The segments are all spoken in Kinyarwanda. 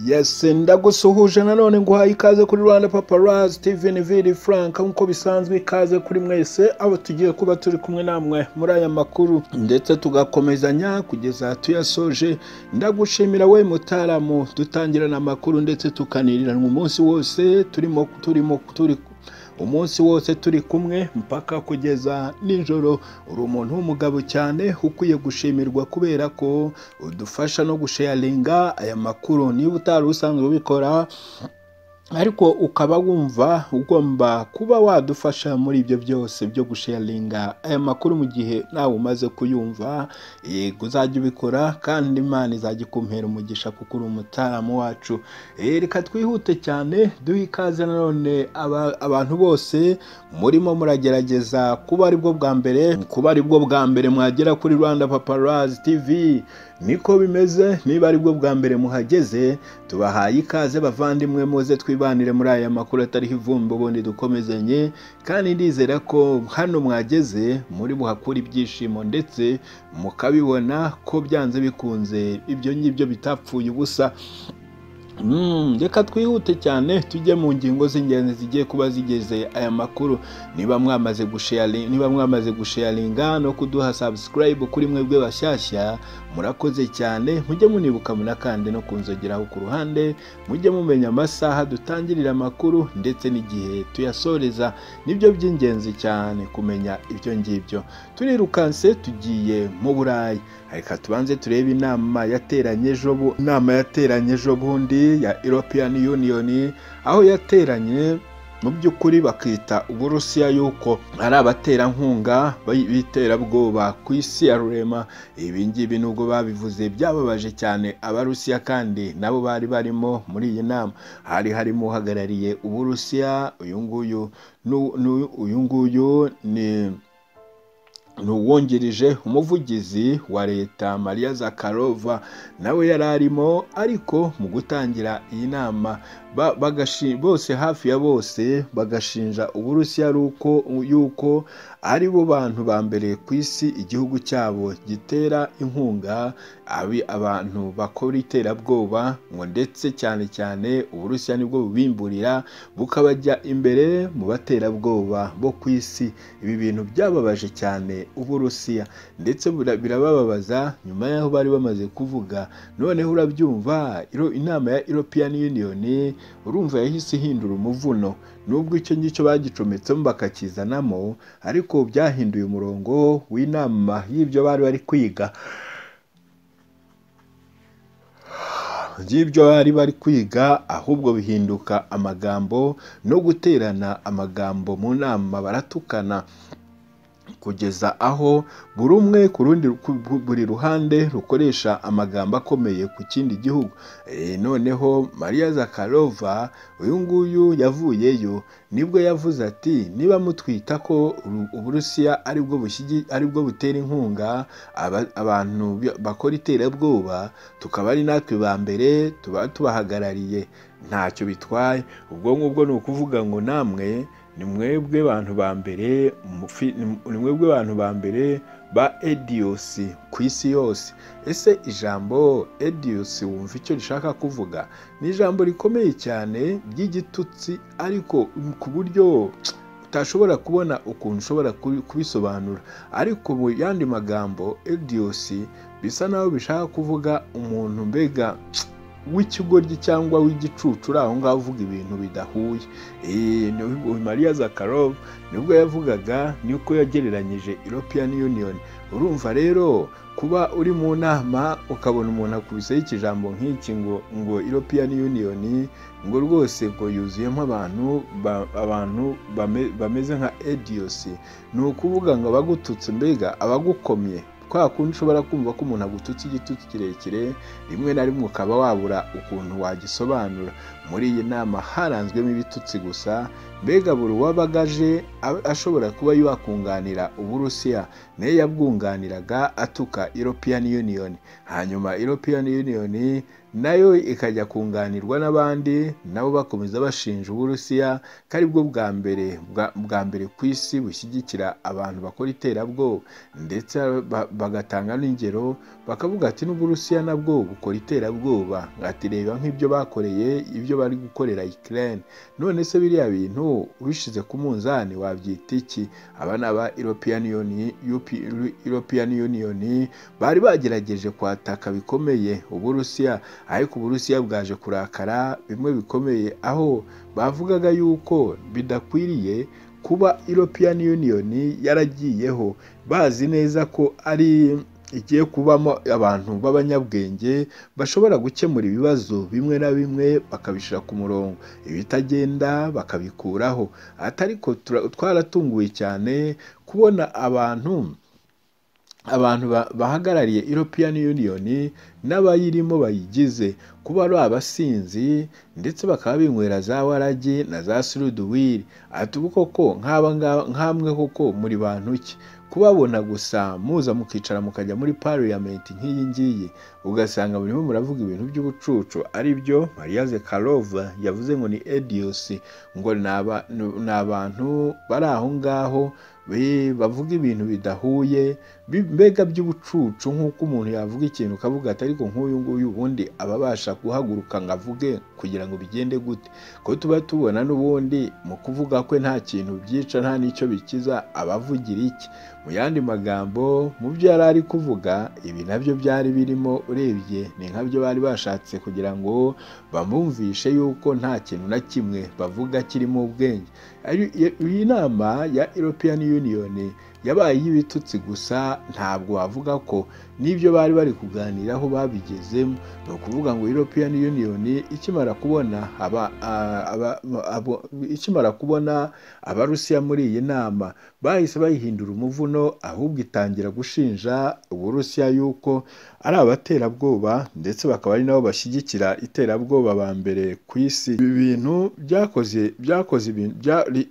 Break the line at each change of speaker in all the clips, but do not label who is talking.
yes ndagusuhuje nanone nguhaye ikaze kuri rwanda paparazi steven vili frank nk'uko bisanzwe ikaze kuri mwese abo tugiye kuba turi kumwe namwe muri aya makuru ndetse tugakomezanya kugeza tuyasoje ndagushimira we mutaramu dutangirana amakuru ndetse tukaniranwa umunsi wose turimo turimo turi umunsi wose turi kumwe mpaka kugeza nijoro uri umuntu w'umugabo cyane ukwiye gushimirwa kubera ko udufasha no gusheyaringa aya makuru niba utari usanzwe ubikora ariko ukaba wumva ugomba kuba wadufasha muri ibyo byose byo gusheyaringa aya makuru mu gihe nawe umaze kuyumva yego uzajya ubikora kandi imana izajya ikumpera umugisha kuko uri umutaramu wacu reka twihute cyane duhe ikaze nanone abantu bose murimo muragerageza kuba aribwo bwa mbere kuba aribwo bwa mbere mwagera kuri rwanda paparazi tivi niko bimeze niba ari bwo bwa mbere muhageze tubahaye ikaze bavandimwe muze twibanire muri aya makuru atariho ivumbi ubundi dukomezanye kandi ndizera ko hano mwageze muri buhakura ibyishimo ndetse mukabibona ko byanze bikunze ibyo ngibyo bitapfuye ubusa reka twihute cyane tujye mu ngingo z'ingenzi zigiye kuba zigeze aya makuru niba mwamaze niba mwamaze gusheyaringa no kuduha sabusikarayibu kuri mwebwe bashyashya murakoze cyane mujye munibuka kandi no kunzogeraho ku ruhande mujye mumenya amasaha dutangirira amakuru ndetse n'igihe tuyasoreza nibyo by'ingenzi cyane kumenya ibyo ngibyo turirukanse tugiye mu burayi reka tubanze turebe inama yateranye ejo inama yateranye ejo bundi ya European Union aho yateranye mu by'ukuri bakita uburusiya yuko ari abaterankunga b'iterabwoba ku isi ya rurema ibi ngibi nubwo babivuze byababaje cyane abarusiya kandi nabo bari barimo muri iyi nama hari harimo uhagarariye uburusiya uyu nguyu uyu nguyu ni n'uwungirije umuvugizi wa leta maria zakarova nawe yari arimo ariko mu gutangira iyi nama bose hafi ya bose bagashinja uburusiya yuko ari bo bantu ba mbere ku isi igihugu cyabo gitera inkunga abantu bakora iterabwoba ngo ndetse cyane cyane uburusiya nibwo bubimburira bukabajya imbere mu baterabwoba bo ku isi ibi bintu byababaje cyane uburusiya ndetse birabababaza nyuma y'aho bari bamaze kuvuga noneho urabyumva inama ya European Union urumva yahise ihindura umuvuno nubwo icyo ngicyo bagicometsemo bakakizanamo ariko byahinduye umurongo w'inama y'ibyo bari bari kwiga by'ibyo bari bari kwiga ahubwo bihinduka amagambo no guterana amagambo mu nama baratukana kugeza aho buri umwe ku rundi buri ruhande rukoresha amagambo akomeye ku kindi gihugu noneho maria zakarova uyu nguyu yavuyeyo nibwo yavuze ati niba mutwita ko uburusiya aribwo butera inkunga abantu bakora iterabwoba tukaba ari natwe ba mbere tuba tubahagarariye ntacyo bitwaye ubwo ngubwo ni ukuvuga ngo namwe ni mwebwe bantu ba mbere ni mwebwe bantu ba mbere ba ediyosi ku isi yose ese ijambo ediyosi wumva icyo rishaka kuvuga ni ijambo rikomeye cyane ry'igitutsi ariko ku buryo utashobora kubona ukuntu ushobora kubisobanura ariko mu yandi magambo ediyosi bisa naho bishaka kuvuga umuntu mbega w'ikigoryi cyangwa w'igicucu uri aho ngaho uvuga ibintu bidahuye mariya zakarov nibwo yavugaga nuko yagereranyije european union urumva rero kuba uri mu nama ukabona umuntu akubiseho ikijambo nk'iki ngo ngo european union ngo rwose ngo yuzuyemo abantu abantu bameze nka ediyosi ni ukuvuga ngo abagututse mbega abagukomye kwa kundi ushobora kumva ko umuntu agututse igitutsi kirekire rimwe na rimwe ukaba wabura ukuntu wagisobanura muri iyi nama haranzwemo ibitutsi gusa mbega buri uwabagaje ashobora kuba yakunganira uburusiya nayo yabwunganiraga atuka european union hanyuma european union nayo ikajya kunganirwa n'abandi nabo bakomeza bashinja uburusiya ko aribwo bwa mbere bwa mbere ku isi bushyigikira abantu bakora iterabwoba ndetse bagatanga n'ingero bakavuga ati n'uburusiya nabwo bukora iterabwoba ati reba nk'ibyo bakoreye ibyo bari gukorera Ukraine none se biriya bintu ubishyize ku munzani wabyita iki aba ni aba European Union European Union bari bagerageje kwataka bikomeye uburusiya ariko uburusiya bwaje kurakara bimwe bikomeye aho bavugaga yuko bidakwiriye kuba European Union yaragiyeho bazi neza ko ari igiye kubamo abantu b'abanyabwenge bashobora gukemura ibibazo bimwe na bimwe bakabishyira ku murongo ibitagenda bakabikuraho atariko twaratunguwe cyane kubona abantu abantu bahagarariye European Union n'abayirimo bayigize kuba ari abasinzi ndetse bakaba binywera za waragi na za suruduwiri ati ubu koko nk'amwe koko muri bantu ki kubabona gusa muza mukicara mukajya muri pariyamenti nk'iyi ngiyi ugasanga burimo muravuga ibintu by'ubucucu ari byo mariya zekarova yavuze ngo ni ediyosi ngo ni abantu bari aho ngaho bavuga ibintu bidahuye mbega by'ubucucu nk'uko umuntu yavuga ikintu ukavuga ati ariko nk'uyu nguyu ubundi aba abasha guhaguruka ngo avuge kugira ngo bigende gute ko tuba tubona n'ubundi mu kuvuga kwe nta kintu byica nta n'icyo bikiza abavugira iki mu yandi magambo mu byo yari ari kuvuga ibi nabyo byari birimo urebye ni nkabyo bari bashatse kugira ngo bamwumvishe yuko nta kintu na kimwe bavuga kirimo ubwenge iyi nama ya European Union yabaye y'ibitutsi gusa ntabwo wavuga ko n'ibyo bari bari kuganiraho babigezemo ni ukuvuga ngo European Union ikimara kubona aba, aba, aba, ikimara kubona abarusiya muri iyi nama bahise bayihindura umuvuno ahubwo itangira gushinja uburusiya yuko ari abaterabwoba ndetse bakaba ari nabo bashyigikira iterabwoba ba mbere ku isi ibi bintu byakoze byakoze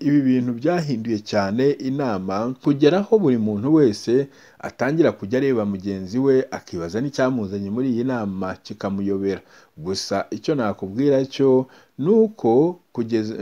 ibi bintu byahinduye cyane inama kugera aho buri muntu wese atangira kujya areba mugenzi we akibaza n'icyamuzanye muri iyi nama kikamuyobera gusa icyo nakubwira cyo ni uko kugeza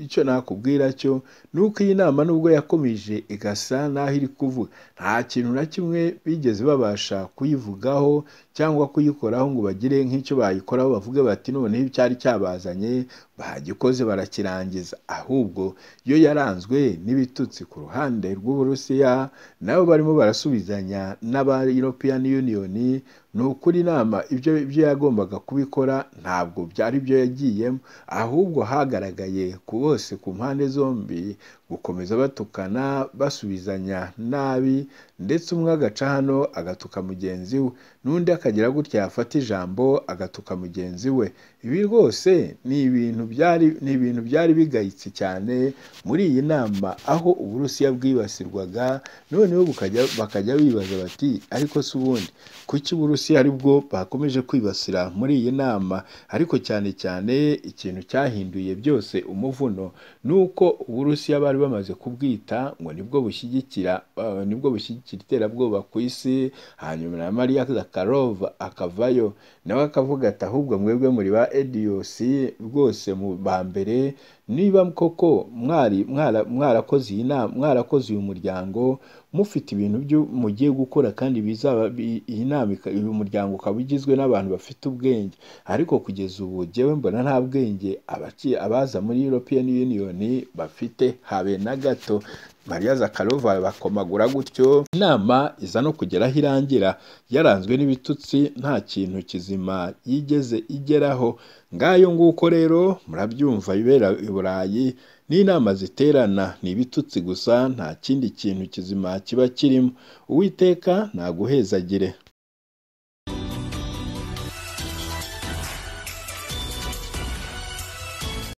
icyo nakubwira cyo ni uko iyi nama nubwo yakomeje igasa n'aho iri kuvuga nta kintu na kimwe bigeze babasha kuyivugaho cyangwa kuyikoraho ngo bagire nk'icyo bayikoraho bavuge bati noneho icyari cyabazanye bagikoze barakirangiza ahubwo yo yaranzwe n'ibitutsi ku ruhande rw'uburusiya nabo barimo barasubizanya n'aba European Union ni ukuri inama ibyo ibyo yagombaga kubikora ntabwo byari byo yagiyemo ahubwo hagaragaye ku bose ku mpande zombi gukomeza batukana basubizanya nabi ndetse umwe agaca hano agatuka mugenzi we n'undi akagira gutya yafata ijambo agatuka mugenzi we ibi rwose ni ibintu byari ni ibintu byari bigayitse cyane muri iyi nama aho uburusiya bwibasirwaga noneho bakajya bibaza bati ariko si ubundi kuki uburusiya aribwo bakomeje kwibasira muri iyi nama ariko cyane cyane ikintu cyahinduye byose umuvuno ni uko uburusiya bari bamaze kubwita ngo nibwo bushyigikira nibwo bushyigikira iterabwoba ku isi hanyuma na mariya zakarova akavayo nawe akavuga ati ahubwo mwebwe muri ba ediyosi rwose mu ba mbere niba koko mwari mwarakoze iyi nama mwarakoze uyu muryango mufite ibintu byo mugiye gukora kandi bizaba iyi nama uyu muryango ukaba ugizwe n'abantu bafite ubwenge ariko kugeza ubu jyewe mbona nta bwenge abaza muri European Union bafite habe na gato mariya zakarova bakomagura gutyo inama iza no kugera aho irangira yaranzwe n'ibitutsi nta kintu kizima yigeze igeraho ngayo nguko rero murabyumva ibera i burayi n'inama ziterana ni ibitutsi gusa nta kindi kintu kizima kiba kirimo uwiteka naguhezagire